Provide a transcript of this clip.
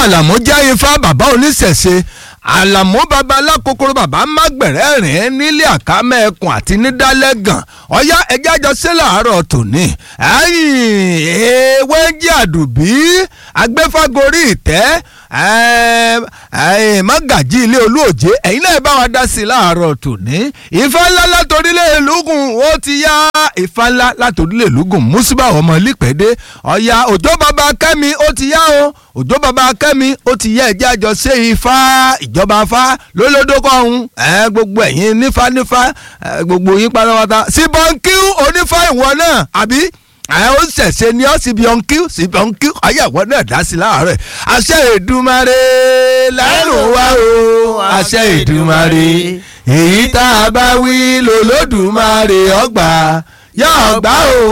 àlàmú jẹ́ ifá bàbá oníṣẹ̀ṣe àlàmú bàbá alákòókòrò bàbá mágbẹ̀rẹ́ rìn nílé àkámẹ́ ẹkùn àti nídálẹ́gàn ọ̀yá ẹjẹ́ àjọ sí làárọ̀ tòní ewé jẹ́ àdùbí agbẹ́fàgorí ìtẹ́ mọ́gàjí ilé olóòjé ẹ̀yin náà bá wa dá sí i láàárọ̀ tòní ìfà ńlá látòrílẹ̀ lùgùn ó ti yá ìfà ńlá látòrílẹ̀ lùgùn mùsùlùmá ọmọ lípẹ́dé ọ̀yá òjò bàbá kẹ́mi ó ti yá o òjò bàbá kẹ́mi ó ti yá ẹ̀jẹ̀ àjọ ṣe ifá ìjọba afá lólódókọ̀ ọ̀hún gbogbo ẹ̀yin nífà nífà gbogbo yín pátápátá síbọ̀nkí onífà ìwọ náà àbí ẹ ó ṣẹ̀ṣẹ̀ ni ọ́ síbi ọ̀nkí síbi ọ̀nkí ayẹ̀wò náà dá sí láàárẹ̀ àṣẹ Èdùmàrè lẹ́nu wá o àṣẹ Èdùmàrè èyí tá a bá wí lòlódùmarè ọgbà yóò gbà o